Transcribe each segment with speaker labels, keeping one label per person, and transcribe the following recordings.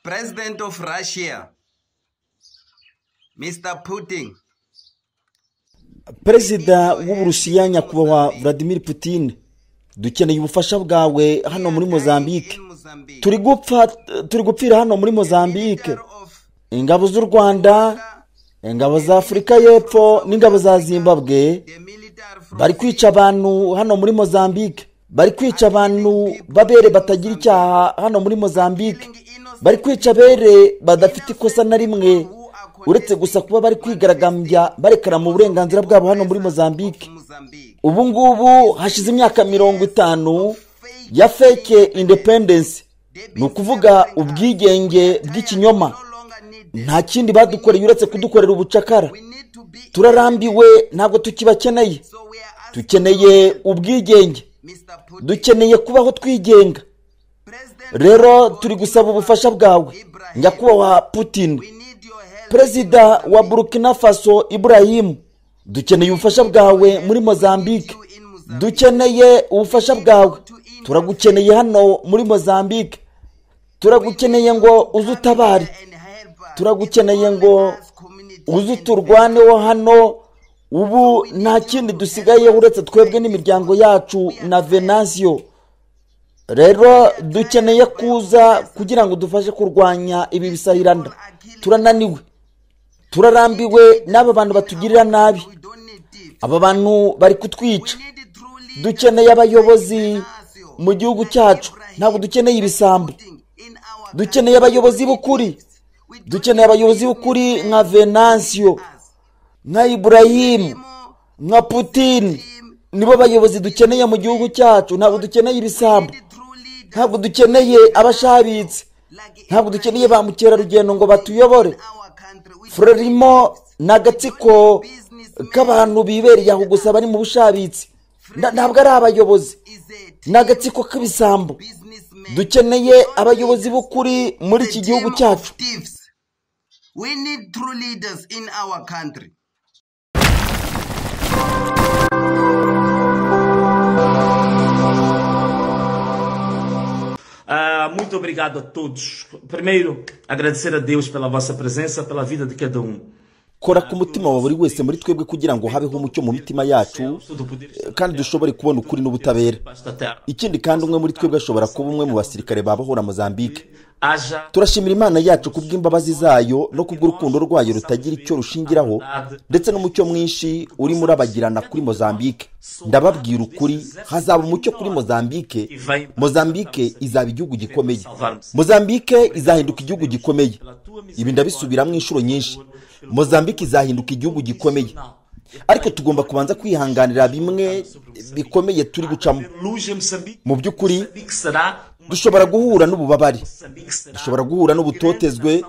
Speaker 1: President of Russia, Mr. Putin,
Speaker 2: perezida w'uburusiya nyakubahwa vladimir putin dukeneye ubufasha bwawe hano muri mozambique
Speaker 1: in Mozambique,
Speaker 2: turi gupfa turi gupfira hano muri mozambique
Speaker 1: leader of
Speaker 2: ingabo z'u rwanda ingabo za afurika y'epfo n'ingabo za zimbabwe
Speaker 1: the military from
Speaker 2: bari kwica abantu hano muri mozambique bari kwica abantu b'abere batagira icyaha hano muri mozambique bari kwica abere badafite ikosa na rimwe uretse gusa kuba bari kwigaragambya barekana mu burenganzira bwabo hano muri mozambique
Speaker 1: Mozambique.
Speaker 2: ubu ngubu hashize imyaka mirongo itanu ya feke independensi ni ukuvuga ubwigenge bw'ikinyoma
Speaker 1: No longer need
Speaker 2: nta kindi badukoreye uretse kudukorera ubucakara
Speaker 1: we need to be
Speaker 2: turarambiwe ntabwo tukibakeneye
Speaker 1: so we are asking
Speaker 2: dukeneye ubwigenge
Speaker 1: Mr. Putin,
Speaker 2: dukeneye kubaho twigenga
Speaker 1: President
Speaker 2: rero turi gusaba ubufasha bwawe
Speaker 1: Ibrahim,
Speaker 2: nyakubahwa putin
Speaker 1: we need your help.
Speaker 2: perezida wa burkina faso ibrahim dukeneye ubufasha bwawe muri mozambique
Speaker 1: You in Mozambique.
Speaker 2: dukeneye ubufasha bwawe turagukeneye hano muri mozambique turagukeneye ngo uze utabare
Speaker 1: And help us.
Speaker 2: turagukeneye ngo
Speaker 1: Us community.
Speaker 2: uze turwaneho hano ubu nta kindi dusigaye uretse twebwe n'imiryango yacu na venansiyo rero dukeneye kuza kugira ngo dufashe kurwanya ibi bisahirana turananiwe turarambiwe n'aba bantu batugirira nabi
Speaker 1: We don't need it.
Speaker 2: aba bantu bari kutwica
Speaker 1: We need it truly.
Speaker 2: dukeneye abayobozi mu gihugu cyacu ntabwo dukeneye ibisambo
Speaker 1: In our
Speaker 2: dukeneye abayobozi b'ukuri
Speaker 1: we don't
Speaker 2: dukeneye abayobozi b'ukuri nka venansiyo nka iburayimu nka putin nibo bayobozi dukeneye mu gihugu cyacu ntabwo dukeneye ibisambo
Speaker 1: need true leaders
Speaker 2: ntabwo dukeneye abashabitse
Speaker 1: like in
Speaker 2: ntabwo dukeneye ba mukerarugendo ngo batuyobore
Speaker 1: our country. We
Speaker 2: frorimo ni agatsiko k'abantu bibereye aho gusa bari mu bushabitsi Na- ntabwo ari abayobozi
Speaker 1: is a
Speaker 2: ni agatsiko k'ibisambo
Speaker 1: businessman.
Speaker 2: dukeneye abayobozi b'ukuri muri iki
Speaker 1: The
Speaker 2: gihugu
Speaker 1: team
Speaker 2: cyacu
Speaker 1: of thieves. We need true leaders in our country.
Speaker 3: Ah, muito obrigado a todos. Primeiro, agradecer a Deus pela vossa presença, pela vida de cada um.
Speaker 2: kora ku mutima wa buri wese muri twebwe kugira ngo habeho umucyo mu mitima yacu
Speaker 3: Tudo poder
Speaker 2: eh, kandi dushobore kubona ukuri n'ubutabera
Speaker 3: debaixo da terra.
Speaker 2: ikindi kandi umwe muri twebwe ashobora kuba umwe mu basirikare babahora mozambique
Speaker 3: Haja
Speaker 2: turashimira imana yacu kubw'imbabazi zayo no kubw'urukundo rwayo rutagira icyo rushingiraho ndetse n'umucyo mwinshi urimo urabagirana kuri mozambique ndababwira ukuri hazaba umucyo kuri mozambique mozambique izaba igihugu gikomeye mozambique izahinduka igihugu gikomeye ibi ndabisubiramo inshuro nyinshi mozambique izahinduka igihugu gikomeye ariko tugomba kubanza kwihanganira bimwe bikomeye turi gucamo
Speaker 3: luz em Moçambique.
Speaker 2: mu by'ukuri
Speaker 3: Moçambique será uma
Speaker 2: dushobora guhura n'ububabare
Speaker 3: Moçambique será
Speaker 2: dushobora guhura n'ubutotezwe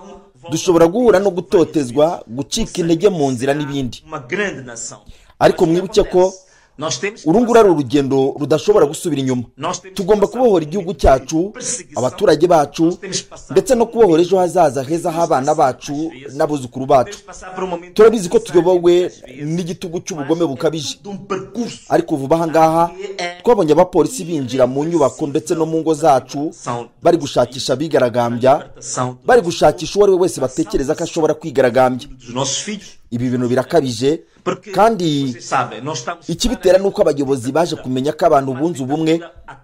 Speaker 2: dushobora guhura no gutotezwa gucika intege mu nzira n'ibindi
Speaker 3: uma grande nação.
Speaker 2: ariko mwibuke ko
Speaker 3: Nós temos que
Speaker 2: uru nguru ari urugendo rudashobora gusubira inyuma tugomba kubohora igihugu cyacu abaturage bacu ndetse no kubohora ejo hazaza heza h'abana bacu n'abuzukuru bacu
Speaker 3: passar por um momento
Speaker 2: turabizi ko tuyobowe
Speaker 3: necessário,
Speaker 2: n'igitugu cy'ubugome bukabije
Speaker 3: de um percurso
Speaker 2: ariko kuva aha ngaha twabonye abapolisi binjira mu nyubako ndetse no mu ngo zacu bari gushakisha abigaragambya bari gushakisha uwo ari we wese batekereza ko ashobora kwigaragambya
Speaker 3: dos nossos filhos.
Speaker 2: ibi bintu birakabije
Speaker 3: Porque,
Speaker 2: kandi
Speaker 3: vocês sabem, nós estamos
Speaker 2: ikibitera ni uko abayobozi baje kumenya ko abantu bunze ubumwe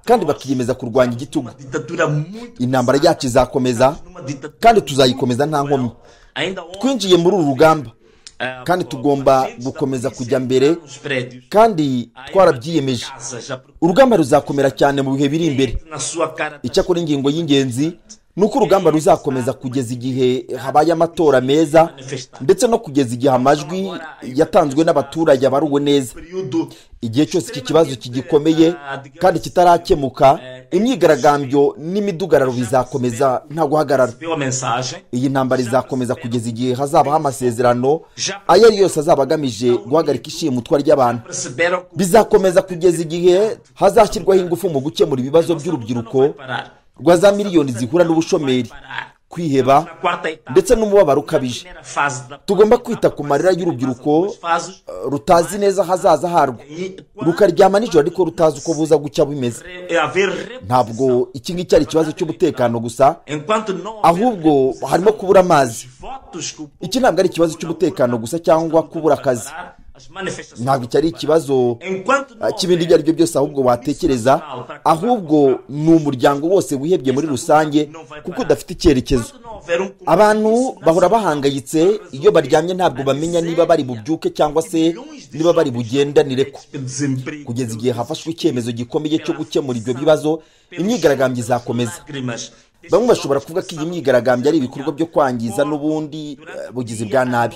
Speaker 2: kandi bakiyemeza kurwanya igitugu
Speaker 3: numa ditadura muito
Speaker 2: intambara yacu izakomeza
Speaker 3: numa ditadura
Speaker 2: kandi tuzayikomeza nta nkomyi
Speaker 3: ainda ontem,
Speaker 2: twinjiye muri uru rugamba
Speaker 3: ah,
Speaker 2: kandi tugomba
Speaker 3: gente
Speaker 2: gukomeza
Speaker 3: estava
Speaker 2: kujya mbere
Speaker 3: nos prédios,
Speaker 2: kandi
Speaker 3: ainda
Speaker 2: twarabyiyemeje
Speaker 3: em casa, já procurando
Speaker 2: urugamba ruzakomera cyane mu bihe biri imbere
Speaker 3: na sua cara
Speaker 2: icyakora ingingo y'ingenzi ni uko urugamba ruzakomeza kugeza igihe habaye amatora meza ndetse no kugeza igihe amajwi yatanzwe n'abaturage abaruwe neza
Speaker 3: período
Speaker 2: igihe cyose iki kibazo kigikomeye kandi kitarakemuka imyigaragambyo n'imidugararo bizakomeza nta guhagarara
Speaker 3: deu a mensagem
Speaker 2: iyi ntambara izakomeza kugeza igihe hazabaho amasezerano ayo ari yose azaba agamije guhagarika ishimutwa ry'abantu
Speaker 3: perceberam que
Speaker 2: bizakomeza kugeza igihe hazashyirwaho ingufu mu gukemura ibibazo by'urubyiruko
Speaker 3: parar
Speaker 2: rwa za miliyoni zihura n'ubushomeri
Speaker 3: parar Estamos na
Speaker 2: kwiheba
Speaker 3: quarta etapa.
Speaker 2: ndetse n'umubabaro ukabije
Speaker 3: primeira fase da
Speaker 2: tugomba kwita ku marira y'urubyiruko eh, rutazi neza ahazaza harwo rukaryama nijoro ariko rutazi uko buza gucya bumeze ntabwo iki ngiki ari ikibazo cy'umutekano gusa ahubwo harimo kubura amazi iki ntabwo ari ikibazo cy'umutekano gusa cyangwa kubura akazi ntabwo iki ari ikibazo eh, cy'ibindi ibyo ari byo byose ahubwo watekereza ahubwo ni umuryango wose wihebye muri rusange kuko udafite icyerekezo abantu bahora bahangayitse iyo baryamye ntabwo bamenya niba bari bubyuke cyangwa se niba bari bugendanire ko kugeza igihe hafashwe icyemezo gikomeye cyo gukemura ibyo bibazo imyigaragambyo izakomeza bamwe bashobora kuvuga ko iyi myigaragambyo ari ibikorwa byo kwangiza n'ubundi eh, bugizi bwa nabi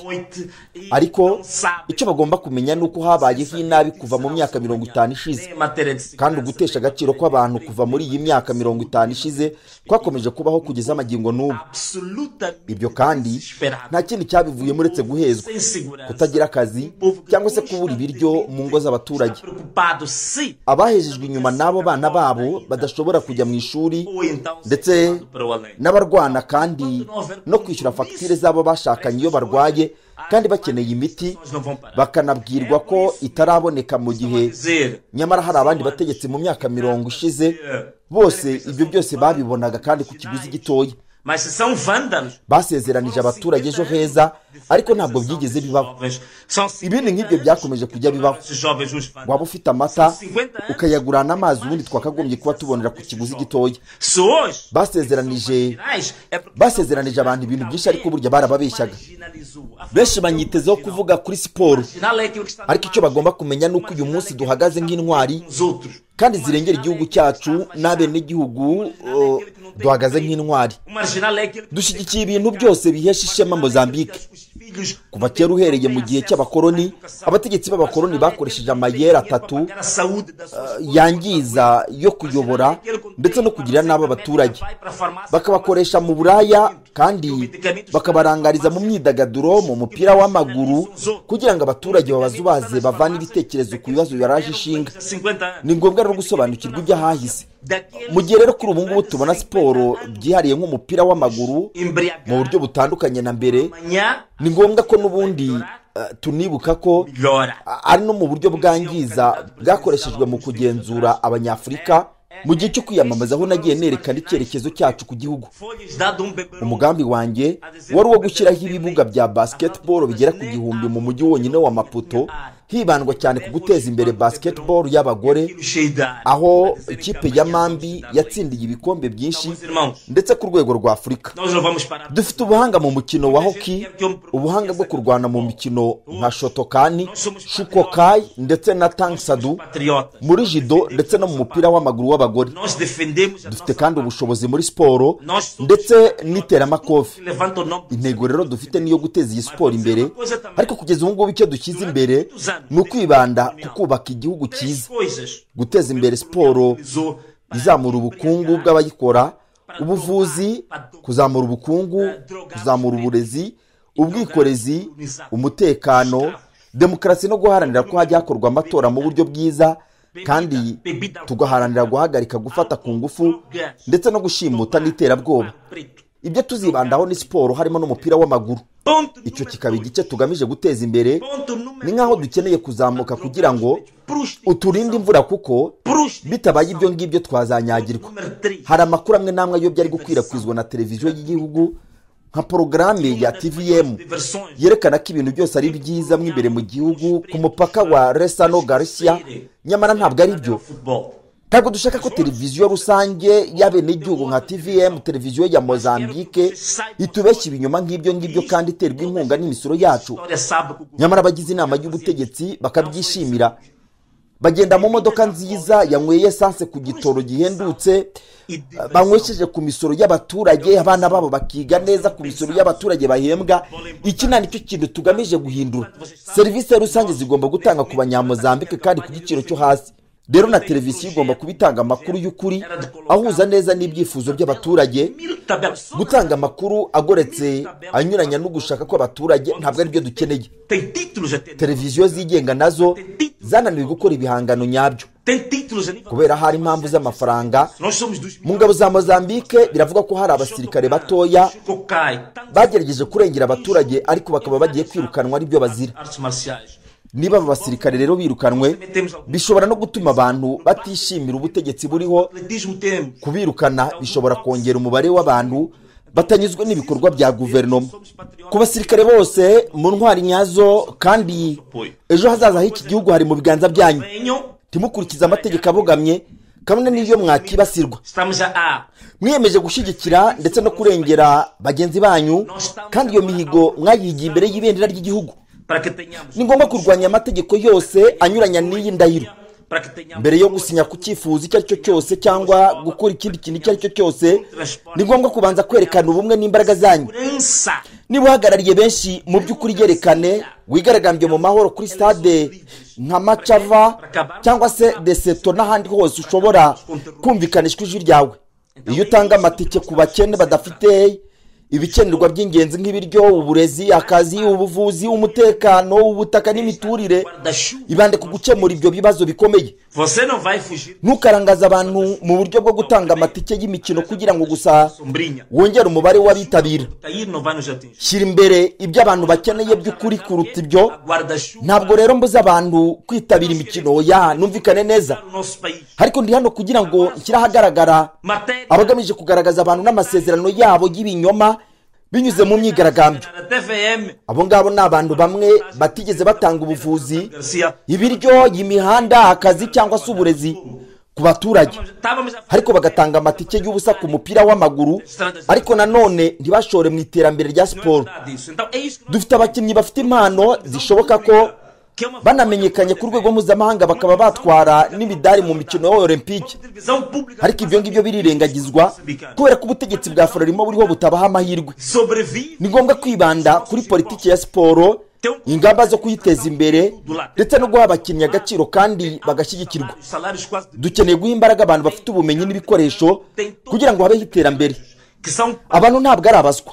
Speaker 2: ariko icyo bagomba kumenya ni uko habayeho inabi kuva mu myaka mirongo itanu ishize kandi ugutesha agaciro kw'abantu kuva muri iyi myaka mirongo itanu ishize kwakomeje kubaho kugeza amagingo n'ubu ibyo kandi nta kindi cyabivuyemo uretse guhezwa kutagira akazi cyangwa se kubura ibiryo mu ngo z'abaturage abahejejwe inyuma n'abo bana babo badashobora kujya mu ishuri ndetse n'abarwana kandi no kwishyura fagitire z'abo bashakanye iyo barwaye kandi bakeneye imiti bakanabwirwa ko itaraboneka mu gihe nyamara hari abandi bategetsi mu myaka mirongo ishize bose ibyo byose babibonaga kandi ku kiguzi gitoya
Speaker 3: Mas se são vândalos.
Speaker 2: basezeranije abaturage ejo heza ariko ntabwo byigeze bibaho
Speaker 3: Jovens, São
Speaker 2: ibindi nk'ibyo byakomeje kujya bibaho
Speaker 3: esses jovens os vândalos.
Speaker 2: waba ufite amata ukayagurana amazi ubundi twakagombye kuba tubonera ku kiguzi gitoya
Speaker 3: Se hoje
Speaker 2: basezeranije
Speaker 3: Gerais, é porque
Speaker 2: basezeranije abantu ibintu byinshi ariko burya barababeshyaga
Speaker 3: marginalizou. A
Speaker 2: benshi banyitezeho kuvuga kuri siporo
Speaker 3: marginal é aquilo que está
Speaker 2: ariko icyo bagomba kumenya ni uko uyu munsi duhagaze nk'intwari
Speaker 3: os outros.
Speaker 2: kandi zirengera igihugu cyacu n'abenegihugu eh, duhagaze nk'intwari
Speaker 3: O marginal é aquele que
Speaker 2: dushyigikiye ibintu byose bihesha ishema mozambique
Speaker 3: os filhos
Speaker 2: kuva kera uhereye mu gihe cy'abakoloni abategetsi b'abakoloni bakoresheje amayeri atatu
Speaker 3: pagar a saúde da sua
Speaker 2: yangiza yo kuyobora ndetse no kugirira nabi abaturage bakabakoresha mu buraya kandi bakabarangariza mu myidagaduro mu mupira w'amaguru kugira ngo abaturage babazubaze bavane ibitekerezo ku bibazo bibaraje ishinga
Speaker 3: 50 anos.
Speaker 2: ni ngombwa rero gusobanukirwa iby'ahahise mu
Speaker 3: Daqueles
Speaker 2: gihe rero kuri ubu ngubu tubona siporo byihariye nk'umupira w'amaguru mu
Speaker 3: embriagados
Speaker 2: buryo butandukanye na mbere
Speaker 3: amanhã
Speaker 2: ni ngombwa ko n'ubundi eh, tunibuka ko
Speaker 3: melhora.
Speaker 2: ari no mu buryo bwangiza bwakoreshejwe mu kugenzura abanyafurika mu gihe cyo kwiyamamaza aho nagiye nerekana icyerekezo cyacu ku gihugu
Speaker 3: Foi-lhes dado um beberão.
Speaker 2: umugambi wanjye wari uwo gushyiraho ibibuga bya basketball bigera ku gihumbi mu mujyi wonyine wa maputo hibandwa cyane ku guteza imbere basketball y'abagore
Speaker 3: Aquilo cheio de ar.
Speaker 2: aho ikipe ya mambi yatsindiye ibikombe byinshi ndetse ku rwego rwa afurika
Speaker 3: Nós não vamos parar.
Speaker 2: dufite ubuhanga mu mukino wa hockey ubuhanga bwo kurwana mu mikino nka shotokani shukokai ndetse na tanksadu
Speaker 3: Patriota.
Speaker 2: muri judo ndetse no mu mupira w'amaguru w'abagore
Speaker 3: Nós defendemos a
Speaker 2: dufite
Speaker 3: nossa
Speaker 2: kandi ubushobozi muri siporo ndetse n'iteramakofi
Speaker 3: levanta o nome
Speaker 2: intego rero dufite niyo guteza iyi siporo imbere ariko kugeza ubu ngubu icyo dushyize imbere ni ukwibanda ku kubaka igihugu
Speaker 3: três
Speaker 2: cyiza
Speaker 3: coisas
Speaker 2: guteza imbere siporo
Speaker 3: realizou
Speaker 2: izamura ubukungu bw'abayikora ubuvuzi kuzamura ubukungu kuzamura uburezi ubwikorezi umutekano demokarasi no guharanira ko hajya hakorwa amatora mu buryo bwiza kandi tugaharanira guhagarika gufata ku ngufu ndetse no gushimuta n'iterabwoba
Speaker 3: preto.
Speaker 2: ibyo tuzibandaho ni siporo harimo n'umupira w'amaguru
Speaker 3: Ponto
Speaker 2: icyo
Speaker 3: número
Speaker 2: kikaba igice tugamije guteza imbere
Speaker 3: ponto número
Speaker 2: ni nk'aho dukeneye kuzamuka kugira ngo
Speaker 3: prostituição.
Speaker 2: uturinde imvura kuko bitabaye ibyo ngibyo twazanyagirwa
Speaker 3: Número 3.
Speaker 2: hari amakuru amwe n'amwe ayobya ari gukwirakwizwa na televiziyo y'igihugu nka porogaramu ya tvm
Speaker 3: Diversões.
Speaker 2: yerekana ko ibintu byose ari byiza mo imbere mu gihugu ku mupaka wa resano garcia nyamara ntabwo ari byo
Speaker 3: Futebol.
Speaker 2: ntabwo dushaka ko televiziyo rusange y'abenegihugu nka tvm televiziyo ya mozambique itubeshya ibinyoma nk'ibyo ngibyo kandi iterwa inkunga n'imisoro yacu
Speaker 3: A história sabe que o governo
Speaker 2: nyamara abagize inama y'ubutegetsi bakabyishimira bagenda mu modoka nziza yanyweye esanse ku gitoro gihendutse
Speaker 3: e
Speaker 2: eh, banywesheje ku misoro y'abaturage abana babo bakiga neza ku misoro y'abaturage bahembwa iki nta nicyo kintu tugamije guhindura serivisi rusange zigomba gutanga ku banyamuzambike kandi ku giciro cyo hasi rero na televiziyo igomba kuba itanga amakuru y'ukuri ahuza neza n'ibyifuzo by'abaturage gutanga amakuru agoretse anyuranya no gushaka kw'abaturage ntabwo ari byo dukeneye
Speaker 3: Tem títulos a ter.
Speaker 2: televiziyo zigenga nazo zananiwe gukora ibihangano nyabyo
Speaker 3: Tem títulos a nível.
Speaker 2: kubera hari impamvu z'amafaranga
Speaker 3: Nós somos dos.
Speaker 2: mu ngabo za mozambique biravuga ko hari abasirikare batoya
Speaker 3: Cocai.
Speaker 2: bagerageje kurengera abaturage ariko bakaba bagiye kwirukanwa aribyo bazira
Speaker 3: Artes marciais.
Speaker 2: niba aba basirikare rero birukanwe bishobora no gutuma abantu batishimira ubutegetsi buriho
Speaker 3: Atletismo temos.
Speaker 2: kubirukana bishobora kongera umubare w'abantu batanyuzwe n'ibikorwa bya guverinoma ku basirikare bose mu ntwari nyazo kandi ejo hazaza h'iki gihugu hari mu biganza byanyu
Speaker 3: Venham.
Speaker 2: ntimukurikize amategeko abogamye kamwe n'iyo mwakibasirwa
Speaker 3: Estamos a A.
Speaker 2: mwiyemeje gushyigikira ndetse no kurengera bagenzi banyu kandi iyo mihigo mwayigiye imbere y'ibendera ry'igihugu
Speaker 3: Para que tenhamos.
Speaker 2: ni ngombwa kurwanya amategeko yose anyuranya n'iyi ndahiro
Speaker 3: Para que tenhamos.
Speaker 2: mbere yo gusinya ku cyifuzo icyo ari cyo cyose cyangwa gukora ikindi kintu icyo ari cyo cyose ni ngombwa kubanza kwerekana ubumwe n'imbaraga zanyu
Speaker 3: Segurança.
Speaker 2: niba uhagarariye benshi mu by'ukuri yerekane wigaragambye mu mahoro kuri stade nka macava cyangwa se deseto n'ahandi hose ushobora kumvikanisha ijwi ryawe iyo utanga amatike ku bakene badafite ibikenerwa by'ingenzi nk'ibiryo uburezi akazi ubuvuzi umutekano ubutaka n'imiturire
Speaker 3: Guarda-chuva.
Speaker 2: ibande ku gukemura ibyo bibazo bikomeye
Speaker 3: Você não vai fugir.
Speaker 2: ntukarangaze abantu mu buryo bwo gutanga amatike y'imikino kugira ngo gusa
Speaker 3: Sombrinha.
Speaker 2: wongere umubare w'abitabira
Speaker 3: Cair não vai nos atingir.
Speaker 2: shyira imbere ibyo abantu bakeneye by'ukuri kuruta ibyo
Speaker 3: A guarda-chuva.
Speaker 2: ntabwo rero mbuza abantu kwitabira imikino ya numvikane neza
Speaker 3: Para o nosso país.
Speaker 2: ariko ndi hano kugira ngo nshyire ahagaragara
Speaker 3: Matéria.
Speaker 2: abagamije kugaragaza abantu n'amasezerano yabo y'ibinyoma binyuze mu myigaragambyo
Speaker 3: Na TVM.
Speaker 2: abo ngabo ni abantu bamwe batigeze batanga ubuvuzi
Speaker 3: Garcia.
Speaker 2: ibiryo imihanda akazi cyangwa se uburezi ku baturage
Speaker 3: Estávamos a
Speaker 2: ariko bagatanga amatike y'ubusa ku mupira w'amaguru ariko nanone ntibashore mu iterambere rya siporo
Speaker 3: Nada disso. Então é isso que nós
Speaker 2: dufite abakinnyi bafite impano zishoboka ko
Speaker 3: que é uma
Speaker 2: banamenyekanye ku rwego mpuzamahanga bakaba batwara n'imidari mu mikino ya olympique
Speaker 3: televisão pública
Speaker 2: ariko ibyo ngibyo birirengagizwa kubera ko ubutegetsi bwa fororimo buriho butabaha amahirwe
Speaker 3: sobrevive
Speaker 2: ni ngombwa kwibanda kuri politiki ya siporo ingamba zo kuyiteza imbere ndetse no guha abakinnyi agaciro kandi bagashyigikirwa
Speaker 3: os salários quase de-
Speaker 2: dukeneye guha imbaraga abantu bafite ubumenyi n'ibikoresho kugira ngo habeho iterambere
Speaker 3: que são
Speaker 2: abantu ntabwo ari abaswa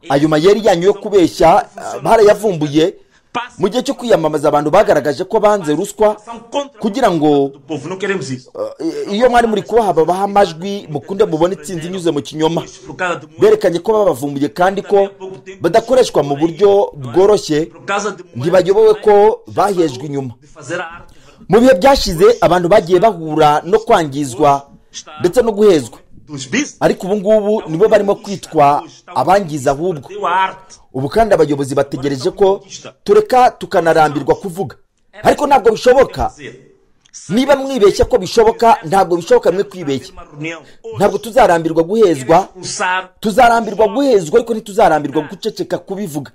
Speaker 2: ayo mayeri yanyu yo kubeshya ah, barayavumbuye mu
Speaker 3: passam
Speaker 2: gihe cyo kwiyamamaza abantu bagaragaje ko banze ruswa
Speaker 3: contra
Speaker 2: kugira ngo
Speaker 3: o povo não queremos isso
Speaker 2: ah, i- iyo mwari muri kubaha babaha amajwi mukunde mubone itsinzi inyuze mu kinyoma
Speaker 3: por causa de moedas
Speaker 2: berekanye ko babavumbuye kandi ko badakoreshwa mu buryo bworoshye
Speaker 3: por causa de moedas
Speaker 2: ntibayobowe ko bahejwe inyuma
Speaker 3: de fazer a arte
Speaker 2: mu bihe byashize abantu bagiye bahura no kwangizwa ndetse no guhezwa
Speaker 3: dos bis
Speaker 2: ariko ubu ngubu nibo barimo kwitwa abangiza ahubwo
Speaker 3: deu a arte
Speaker 2: ubu kandi abayobozi bategereje ko tureka tukanarambirwa kuvuga ariko ntabwo bishoboka
Speaker 3: Dizer, se
Speaker 2: niba mwibeshya ko bishoboka ntabwo bishoboka mwe
Speaker 3: fazer
Speaker 2: kwibeshya
Speaker 3: uma reunião
Speaker 2: ntabwo tuzarambirwa guhezwa
Speaker 3: usar
Speaker 2: tuzarambirwa guhezwa ariko ntituzarambirwa guceceka kubivuga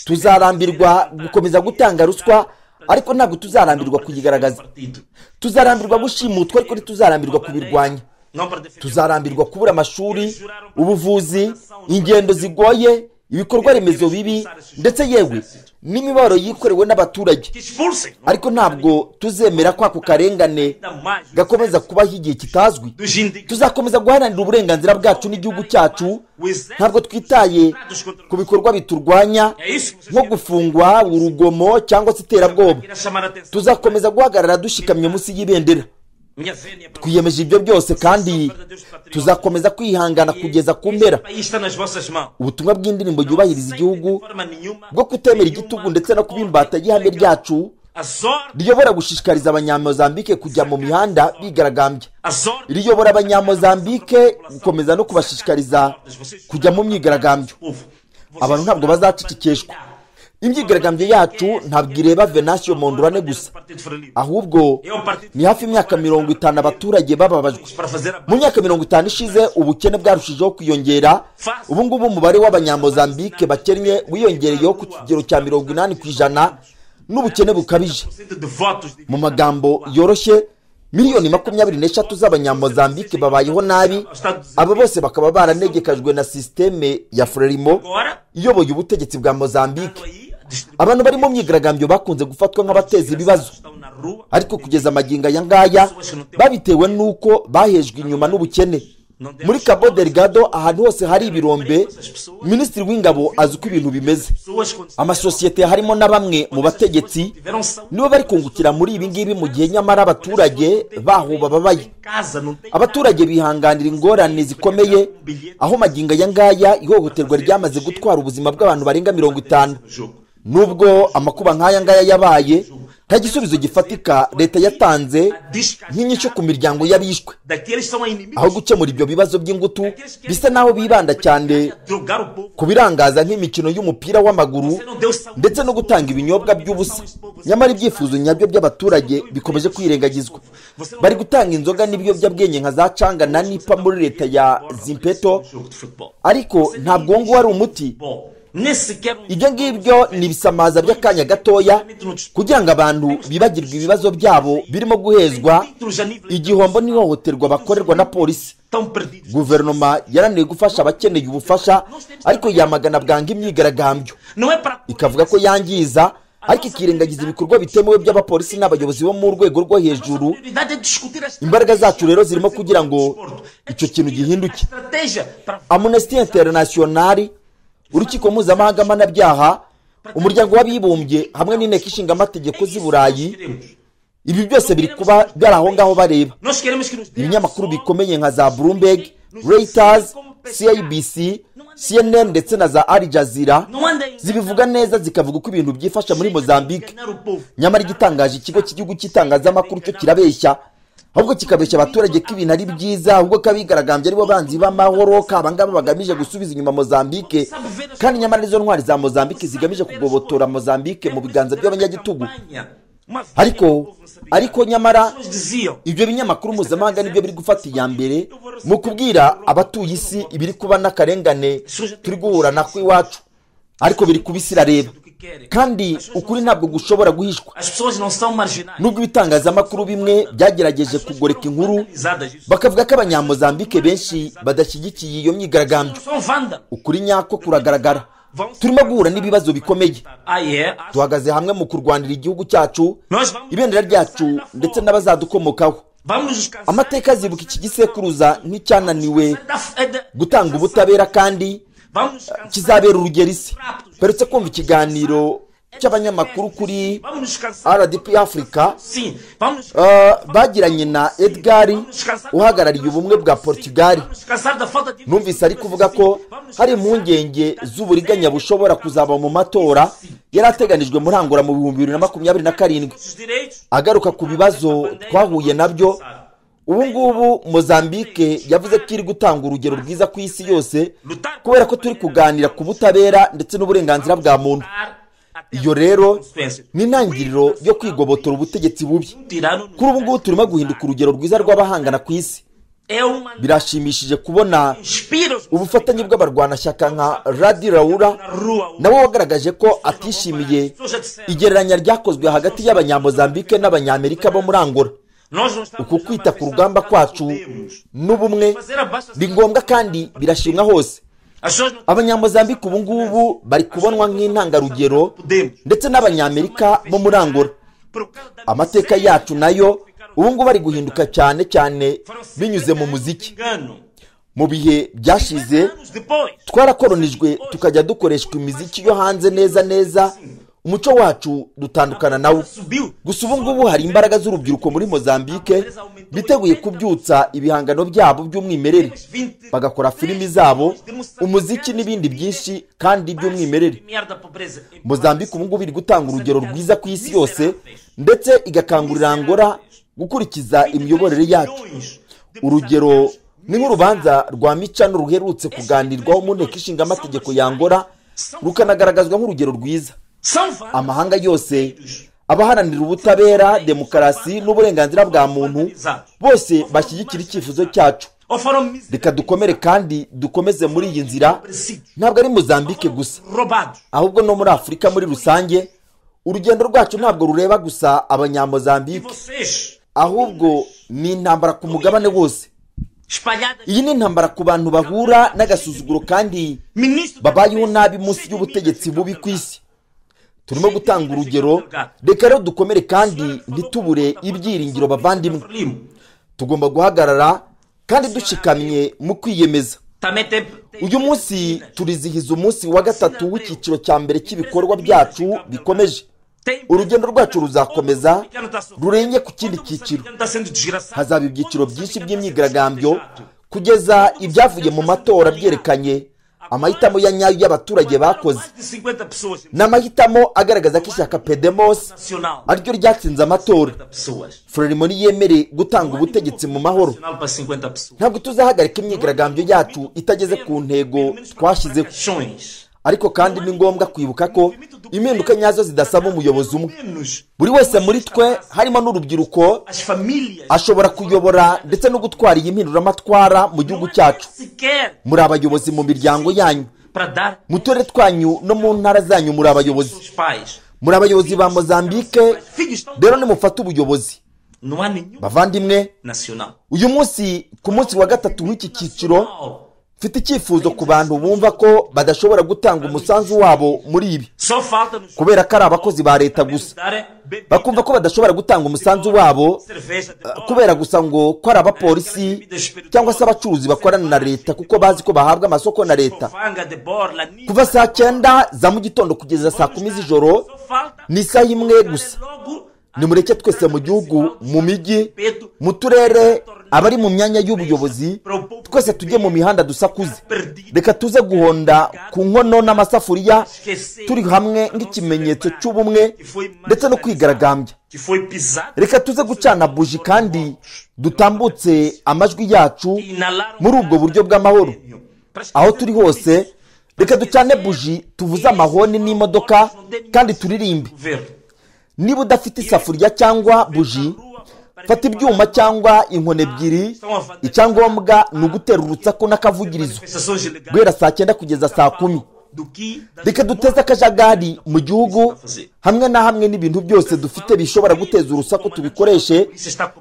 Speaker 2: tuzarambirwa gukomeza gutanga ruswa ariko ntabwo tuzarambirwa kuyigaragaza
Speaker 3: partido
Speaker 2: tuzarambirwa gushimutwa ariko ntituzarambirwa kubirwanya
Speaker 3: não para defender
Speaker 2: tuzarambirwa kubura amashuri ubuvuzi ingendo zigoye ibikorwa remezo bibi ndetse yewe n'imibabaro yikorewe n'abaturage
Speaker 3: que expulsem não?
Speaker 2: ariko ntabwo tuzemera ko ako karengane
Speaker 3: ainda mais
Speaker 2: gakomeza kubaho igihe kitazwi
Speaker 3: dos indígenas
Speaker 2: tuzakomeza guharanira uburenganzira bwacu n'igihugu cyacu ntabwo twitaye ku bikorwa biturwanya
Speaker 3: é isso que
Speaker 2: nko
Speaker 3: vocês querem.
Speaker 2: gufungwa urugomo cyangwa se iterabwoba
Speaker 3: Queira chamar a atenção
Speaker 2: tuzakomeza guhagarara dushikamye munsi y'ibendera
Speaker 3: minha vénia para
Speaker 2: twiyemeje ibyo byose kandi tuzakomeza kwihangana kugeza ku mpera
Speaker 3: O país está nas vossas mãos.
Speaker 2: ubutumwa bw'indirimbo yubahiriza igihugu
Speaker 3: de forma nenhuma
Speaker 2: bwo kutemera igitugu ndetse no kuba imbata y'ihame ryacu
Speaker 3: a sorte,
Speaker 2: riyobora gushishikariza abanyamozambike kujya mu mihanda bigaragambya
Speaker 3: a sorte
Speaker 2: riyobora abanyamozambike gukomeza no kubashishikariza kujya mu myigaragambyo
Speaker 3: do povo.
Speaker 2: abantu ntabwo bazacicikeshwa imyigaragambyo yacu ntabwo ireba venasiyo mondurane gusa
Speaker 3: Partido Frelimo.
Speaker 2: ahubwo
Speaker 3: É um partido
Speaker 2: ni hafi imyaka mirongo itanu abaturage bababajwe
Speaker 3: para fazer a
Speaker 2: mu myaka mirongo itanu ishize ubukene bwarushijeho kwiyongera ubu ngubu umubare w'abanyamozambike bakennye wiyongereyeho ku kigero cya mirongo inani ku ijana n'ubukene bukabije
Speaker 3: de votos de
Speaker 2: mu magambo yoroshye miliyoni makumyabiri n'eshatu z'abanyamozambike babayeho nabi aba bose bakaba baranegekajwe na sisiteme ya frelimo
Speaker 3: agora
Speaker 2: iyoboye ubutegetsi bwa mozambike
Speaker 3: aí
Speaker 2: abantu bari mu myigaragambyo bakunze gufatwa nk'abateza ibibazo ariko kugeza amagingo aya ngaya babitewe n'uko bahejwe inyuma n'ubukene muri cabo delgado ahantu hose hari ibirombe minisitiri w'ingabo azi uko ibintu bimeze amasosiyete harimo na bamwe mu bategetsi nibo bari kungukira muri ibi ngibi mu gihe nyamara abaturage baho bababaye abaturage bihanganira ingorane zikomeye aho magingo aya ngaya ihohoterwa ryamaze gutwara ubuzima bw'abantu barenga mirongo itanu nubwo amakuba nk'aya ngaya yabaye nta gisubizo gifatika leta yatanze nk'inyishyu ku miryango y'abishwe aho gukemura ibyo bibazo by'ingutu bisa n'aho bibanda cyane ku birangaza nk'imikino y'umupira w'amaguru ndetse no gutanga ibinyobwa by'ubusa nyamara ibyifuzo nyabyo by'abaturage bikomeje kwirengagizwa bari gutanga inzoga n'ibiyobyabwenge nka za canga na nipa muri leta ya zimpeto ariko ntabwo uwo nguwo ari umuti ibyo ngibyo ni ibisamaza by'akanya gatoya kugira ngo abantu bibagirwe ibibazo byabo birimo guhezwa igihombo n'ihohoterwa bakorerwa na polisi guverinoma yarananiwe gufasha abakeneye ubufasha ariko yamagana bwanga imyigaragambyo ikavuga ko yangiza ariko ikirengagiza ibikorwa bitemewe by'abapolisi n'abayobozi bo mu rwego rwo hejuru imbaraga zacu rero zirimo kugira ngo icyo kintu gihinduke amunesti interinasiyonari urukiko mpuzamahanga mpanabyaha umuryango w'abibumbye hamwe n'inteko ishinga amategeko z'i burayi ibi byose biri kuba byari aho ngaho bareba ibinyamakuru bikomeye nka za bloomberg reuters cibc cnn ndetse na za al jazeera zibivuga neza zikavuga uko ibintu byifasha muri mozambique nyamara igitangaje ikigo cy'igihugu cy'itangazamakuru cyo kirabeshya ahubwo kikabeshya abaturage ko ibintu ari byiza ahubwo ko abigaragambye aribo banzi b'amahoro ko abangaba bagamije gusubiza inyuma mozambike kandi nyamara nizo ntwari za mozambike zigamije kugobotora mozambike mu biganza by'abanyagitugu ariko ariko nyamara ibyo binyamakuru mpuzamahanga nibyo biri gufata iya mbere mu kubwira abatuye isi ibiri kuba n'akarengane turi guhura nako iwacu ariko biri kubisira reba kandi ukuri ntabwo gushobora guhishwa nubwo ibitangazamakuru bimwe byagerageje kugoreka inkuru bakavuga ko abanyamuzambike benshi badashyigikiye iyo myigaragambyo ukuri nyako kuragaragara turimo guhura n'ibibazo bikomeye duhagaze hamwe mu kurwanira igihugu cyacu ibendera ryacu ndetse n'abazadukomokaho amateka azibuka iki gisekuruza nk'icyananiwe gutanga ubutabera kandi kizabera urugero isi mperutse kumva ikiganiro cy'abanyamakuru kuri rdp afurika bagiranye na edgari uhagarariye ubumwe bwa portugali numvise ari kuvuga ko hari impungenge z'uburiganya bushobora kuzaba mu matora yari ateganijwe muri hangura mu bihumbi bibiri na makumyabiri na karindwi agaruka ku bibazo twahuye nabyo ubu ngubu mozambike yavuze ko iri gutanga urugero rwiza ku isi yose kubera ko turi kuganira ku butabera ndetse n'uburenganzira bwa muntu iyo rero ni intangiriro yo kwigobotora ubutegetsi bubi kuri ubu ngubu turimo guhinduka urugero rwiza rw'abahangana ku isi birashimishije kubona ubufatanye bw'abarwanashyaka nka radi rawura nawe wagaragaje ko atishimiye igereranya ryakozwe hagati y'abanyamozambike n'abanyamerika bo muri angora uku kwita ku rugamba kwacu n'ubumwe ni ngombwa kandi birashimwa hose abanyamuzambike ubu ngubu bari kubonwa nk'intangarugero ndetse n'abanyamerika bo muri angora amateka yacu nayo ubu ngubu ari guhinduka cyane cyane binyuze mu muziki mu bihe byashize twarakoronijwe tukajya dukoreshwa imiziki yo hanze neza neza umuco wacu dutandukana nawo gusa ubu ngubu hari imbaraga z'urubyiruko muri mozambike biteguye kubyutsa ibihangano byabo by'umwimerere bagakora filimi zabo umuziki n'ibindi byinshi kandi by'umwimerere mozambike ubu ngubu iri gutanga urugero rwiza ku isi yose ndetse igakangurira angora gukurikiza imiyoborere yacu urugero ni nk'urubanza rwa micano ruherutse kuganirwaho mu nteko ishinga amategeko ya angora rukanagaragazwa nk'urugero rwiza amahanga yose abaharanira ubutabera demokarasi n'uburenganzira bwa muntu bose bashyigikira icyifuzo cyacu reka dukomere kandi dukomeze muri iyi nzira ntabwo ari muzambike gusa ahubwo no muri afurika muri rusange urugendo rwacu ntabwo rureba gusa abanyamuzambike ahubwo ni intambara ku mugabane wose iyi ni intambara ku bantu bahura n'agasuzuguro kandi babayeho nabi munsi y'ubutegetsi bubi ku isi turimo gutanga urugero reka rero dukomere kandi ntitubure ibyiringiro bavandimwe tugomba guhagarara kandi dushikamye mu kwiyemeza uyu munsi turizihiza umunsi wa gatatu w'icyiciro cya mbere cy'ibikorwa byacu bikomeje urugendo rwacu ruzakomeza rurenge ku kindi cyiciro hazaba ibyiciro byinshi by'imyigaragambyo kugeza ibyavuye mu matora byerekanye amahitamo ya nyayo y'abaturage bakoze ni amahitamo agaragaza ko ishyaka pedemosi ariryo ryatsinze amatora furerimoni yemereye gutanga ubutegetsi mu mahoro ntabwo tuzahagarika imyigaragambyo yacu itageze ku ntego twashyizeho ariko kandi ni ngombwa kwibuka ko impinduka nyazo zidasaba umuyobozi umwe buri wese muri twe harimo n'urubyiruko ashobora kuyobora ndetse no gutwara iyi mpinduramatwara mu gihugu cyacu muri abayobozi mu miryango yanyu mu turere twanyu no mu ntara zanyu muri abayobozi muri abayobozi ba mozambique rero nimufate ubuyobozi bavandimwe uyu munsi ku munsi wa gatatu w'iki cyiciro mfite icyifuzo ku bantu bumva ko badashobora gutanga umusanzu wabo muri ibi kubera ko ari abakozi ba leta gusa bakumva ko badashobora gutanga umusanzu wabo uh, kubera gusa ngo ko ari abapolisi cyangwa se abacuruzi bakorana na leta kuko bazi ko bahabwa amasoko na leta kuva saa cyenda za mu gitondo kugeza saa kumi z'ijoro ni isaha imwe gusa nimureke twese mu gihugu mu mijyi mu turere abari mu myanya y'ubuyobozi twese tujye mu mihanda dusakuze reka tuze guhonda ku nkono n'amasafuriya turi hamwe nk'ikimenyetso cy'ubumwe ndetse no kwigaragambya reka tuze gucana buji kandi dutambutse amajwi yacu muri ubwo buryo bw'amahoro aho turi hose reka ducane buji tuvuze amahoni n'imodoka kandi turirimbe niba udafite isafuriya cyangwa buji fata ibyuma cyangwa inkoni ebyiri icyangombwa ni ugutera urutsaku n'akavugirizo guhera saa cyenda kugeza saa kumi reka duteze akajagari mu gihugu hamwe na hamwe n'ibintu byose dufite bishobora guteza urusaku tubikoreshe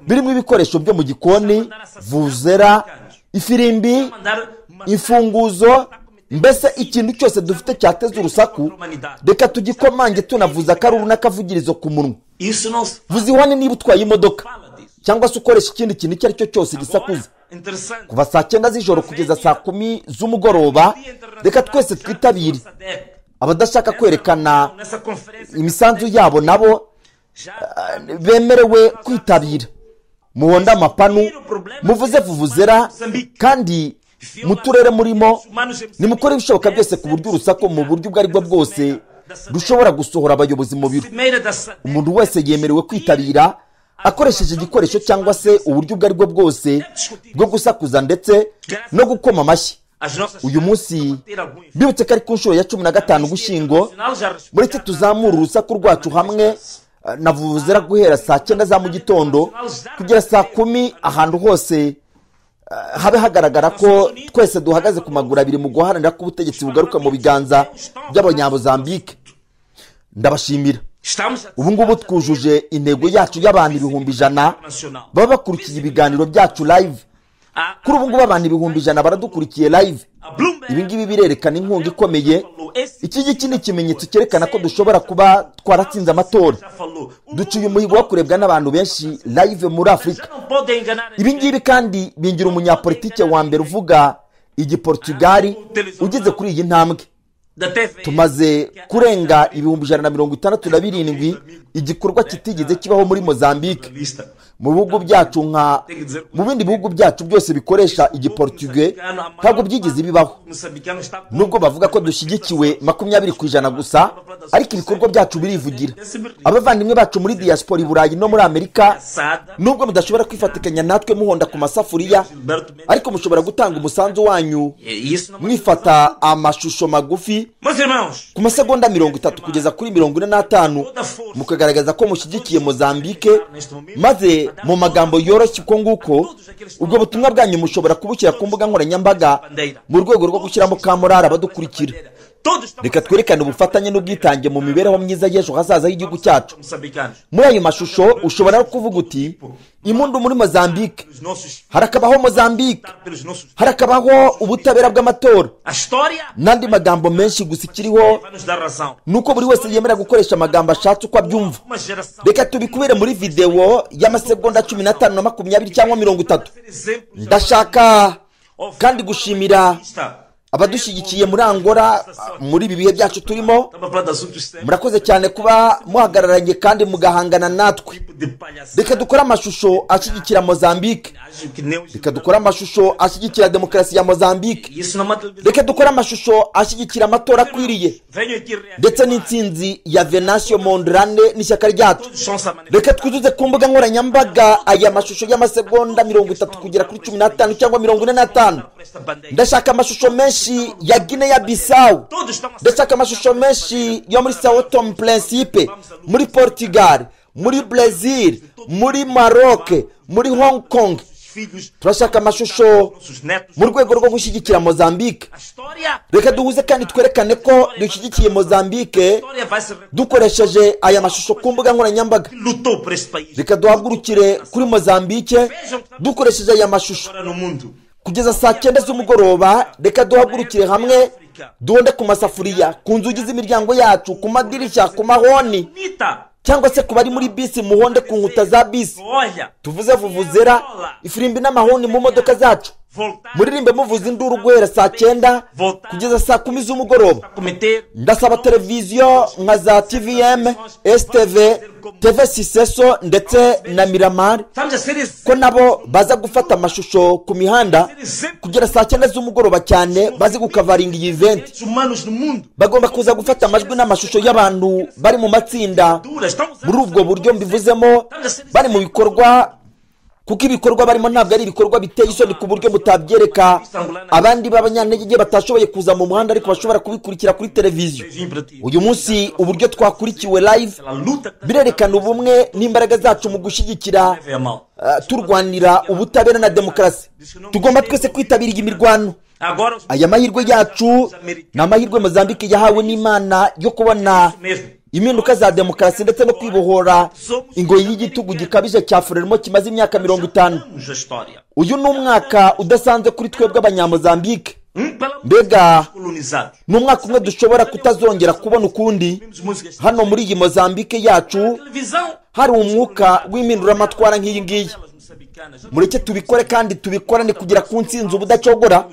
Speaker 2: birimo ibikoresho byo mu gikoni vuzera ifirimbi imfunguzo mbese ikintu cyose dufite cyateza urusaku reka tugikomanje tunavuza akaruru n'akavugirizo ku munwa vuza ihwane niba utwaye imodoka cyangwa se ukoresha ikindi kintu icyo ari cyo cyose gisakuza kuva saa cyenda z'ijoro kugeza saa kumi z'umugoroba reka twese twitabire abadashaka kwerekana imisanzu yabo nabo uh, bemerewe kwitabira muhonde amapanu muvuze vuvuzera kandi mu turere murimo nimukore ibishoboka byose ku buryo urusaku mu buryo ubwo aribwo bwose rushobora gusohora abayobozi mu biro umuntu wese yemerewe kwitabira akoresheje igikoresho cyangwa se uburyo ubwo aribwo bwose bwo gusakuza ndetse no gukoma amashyi uyu munsi bibutse ko ari ku nshuro ya cumi na gatanu ugushyingo mureke tuzamura urusaku rwacu hamwe navuzera guhera saa cyenda za mu gitondo kugera saa kumi ahantu hose habe hagaragara ko twese duhagaze ku maguru abiri mu guharanira ko ubutegetsi bugaruka mu biganza by'abanyabuzambike ndabashimira ubu ngubu twujuje intego yacu y'abantu ibihumbi ijana baba bakurikiye ibiganiro byacu live kuri ubu ngubu abantu ibihumbi ijana baradukurikiye live ibi ngibi birerekana inkunga ikomeye iki ngiki ni ikimenyetso cyerekana ko dushobora kuba twaratsinze amatora duciye umuhigo wo kurebwa n'abantu benshi live muri afurika ibi ngibi kandi bingira umunyapolitike wa mbere uvuga igiportugali ugeze kuri iyi ntambwe tumaze kurenga ibihumbi ijana na mirongo itandatu na birindwi igikorwa kitigeze kibaho muri mozambique mu bihugu byacu nka mu bindi bihugu byacu byose bikoresha igiportuge ntabwo byigeze bibaho nubwo bavuga ko dushyigikiwe makumyabiri ku ijana gusa ariko ibikorwa byacu birivugira abavandimwe bacu muri diaspora i burayi no muri amerika nubwo mudashobora kwifatikanya natwe muhonda ku masafuriya ariko mushobora gutanga umusanzu wanyu mwifata amashusho magufi ku masegonda mirongo itatu kugeza kuri mirongo ine n'atanu mukagaragaza ko mushyigikiye mozambike maze mu magambo yoroshye uko nguko ubwo butumwa bwanyu mushobora kubushyira ku mbuga nkoranyambaga mu rwego rwo gushyiramo kamorari abadukurikira
Speaker 3: Todos estão
Speaker 2: reka twerekane ubufatanye n'ubwitange mu mibereho myiza y'ejo hazaza h'igihugu cyacu
Speaker 3: moçambicanos.
Speaker 2: muri ayo mashusho ushobora no kuvuga uti imundu muri mozambique
Speaker 3: Pelos nossos
Speaker 2: harakabaho mozambique
Speaker 3: pelos nossos
Speaker 2: harakabaho ubutabera bw'amatora
Speaker 3: A história
Speaker 2: n'andi magambo menshi gusa ikiriho
Speaker 3: vai nos dar razão.
Speaker 2: ni uko buri wese yemera gukoresha amagambo ashatse uko abyumva
Speaker 3: Uma geração
Speaker 2: reka tubikubere muri videwo y'amasegonda cumi n'atanu na makumyabiri cyangwa mirongo itatu
Speaker 3: ser exemplos
Speaker 2: ndashaka kandi gushimira
Speaker 3: Está.
Speaker 2: abadushyigikiye muri angora muri ibi bihe byacu turimo
Speaker 3: Estamos a falar de assuntos sérios.
Speaker 2: murakoze cyane kuba muhagararanye kandi mugahangana natwe
Speaker 3: Tipo de
Speaker 2: reka
Speaker 3: palhaçada.
Speaker 2: dukore amashusho ashyigikira mozambique
Speaker 3: Acho que nem os
Speaker 2: reka dukore amashusho ashyigikira demokarasi ya mozambique
Speaker 3: E Isso não é uma televisão.
Speaker 2: reka dukore amashusho ashyigikira amatora akwiriye
Speaker 3: Venho aqui reafirmar.
Speaker 2: ndetse n'intsinzi ya venansiyo mondrane n'ishyaka ryacu
Speaker 3: Todos são samanenses.
Speaker 2: reka twuzuze ku mbuga nkoranyambaga aya mashusho y'amasegonda mirongo itatu kugera kuri cumi n'atanu cyangwa mirongo ine n'atanu
Speaker 3: Por esta bandeira.
Speaker 2: ndashaka amashusho menshi ya gine ya bisawu
Speaker 3: Todos estão a
Speaker 2: ndashaka amashusho menshi yo muri sao tome principe muri portugal muri brazil muri maroc muri hong kong
Speaker 3: Os filhos,
Speaker 2: turashaka amashusho
Speaker 3: nossos netos.
Speaker 2: mu rwego rwo gushyigikira mozambique
Speaker 3: A história.
Speaker 2: reka duhuze kandi twerekane ko dushyigikiye
Speaker 3: A
Speaker 2: mozambique
Speaker 3: história vai se recordar.
Speaker 2: dukoresheje aya mashusho ku mbuga nkoranyambaga
Speaker 3: que Lutou por este país.
Speaker 2: reka duhagurukire kuri mozambique dukoresheje aya mashusho
Speaker 3: Agora no mundo.
Speaker 2: kugeza saa cyenda z'umugoroba reka duhagurukire hamwe duhonde ku masafuriya ku nzugi z'imiryango yacu ku madirishya ku mahoni
Speaker 3: Bonita.
Speaker 2: cyangwa se ku bari muri bisi muhonde ku nkuta za bisi
Speaker 3: Olha.
Speaker 2: tuvuze vuvuzera ifirimbi n'amahoni mu modoka zacu
Speaker 3: Voltar.
Speaker 2: muririmbe muvuza induru guhera saa cyenda kugeza saa kumi z'umugoroba
Speaker 3: A cometer.
Speaker 2: ndasaba televiziyo nka za tvm stv tv siseso ndetse na miramari
Speaker 3: Estamos a ser
Speaker 2: ko
Speaker 3: exemplos.
Speaker 2: nabo baza gufata amashusho ku mihanda kugera saa cyenda z'umugoroba cyane bazi gukavaringa iyi venti
Speaker 3: Os humanos no mundo.
Speaker 2: bagomba kuza gufata amajwi n'amashusho y'abantu bari mu matsinda
Speaker 3: Duras. Estamos a
Speaker 2: muri ubwo buryo mbivuzemo bari mu bikorwa kuko ibikorwa barimo ntabwo ari ibikorwa biteye isoni ku buryo butabyereka abandi b'abanyantege batashoboye kuza mu muhanda ariko bashobora kubikurikira kuri televiziyo
Speaker 3: Beijinho para ti.
Speaker 2: uyu munsi uburyo twakurikiwe live
Speaker 3: Pela luta que
Speaker 2: birerekana ubumwe n'imbaraga zacu mu gushyigikira
Speaker 3: leva a mal.
Speaker 2: Uh, turwanira ubutabera na demokarasi tugomba twese kwitabira iyi mirwano
Speaker 3: Agora os
Speaker 2: aya mahirwe yacu ni amahirwe mozambike yahawe n'imana yo kubona
Speaker 3: mesmo.
Speaker 2: impinduka za demokarasi ndetse no kwibohora ingoyi y'igitugu gikabije cya frelimo kimaze imyaka mirongo itanu
Speaker 3: Temos a história.
Speaker 2: uyu ni umwaka udasanzwe kuri twebwe abanyamozambike
Speaker 3: Um pela
Speaker 2: mbega
Speaker 3: colonizados.
Speaker 2: ni umwaka umwe dushobora kutazongera kubona ukundi
Speaker 3: Temos músicas.
Speaker 2: hano muri iyi mozambike yacu
Speaker 3: Televisão.
Speaker 2: hari umwuka w'impinduramatwara nk'iyi ngiyi
Speaker 3: Elas moçambicanas.
Speaker 2: mureke tubikore kandi tubikorane kugira ku nsinzi ubudacogora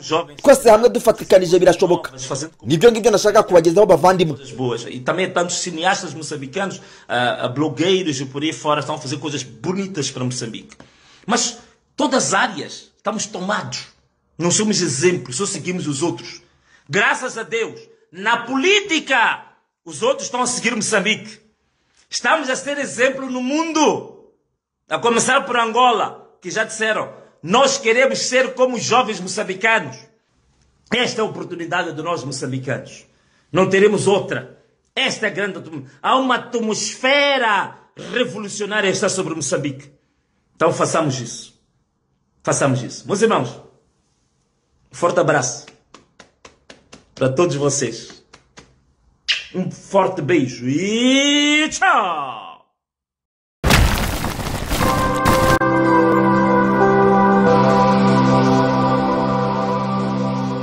Speaker 2: twese hamwe dufatikanije birashoboka
Speaker 3: Mas fazendo com
Speaker 2: nibyo ngibyo nashaka kubagezaho bavandimwe
Speaker 3: coisas boas. E também tantos cineastas moçambicanos, ah, ah, blogueiros e por aí fora estão a fazer coisas bonitas para Moçambique. Mas todas as áreas estamos tomados. Não somos exemplos, só seguimos os outros. Graças a Deus, na política, os outros estão a seguir Moçambique. Estamos a ser exemplo no mundo. A começar por Angola, que já disseram, nós queremos ser como os jovens moçambicanos. Esta é a oportunidade de nós moçambicanos. Não teremos outra. Esta é a grande. atmo- Há uma atmosfera revolucionária que está sobre Moçambique. Então façamos isso. Façamos isso. Meus irmãos, um forte abraço para todos vocês. Um forte beijo e tchau!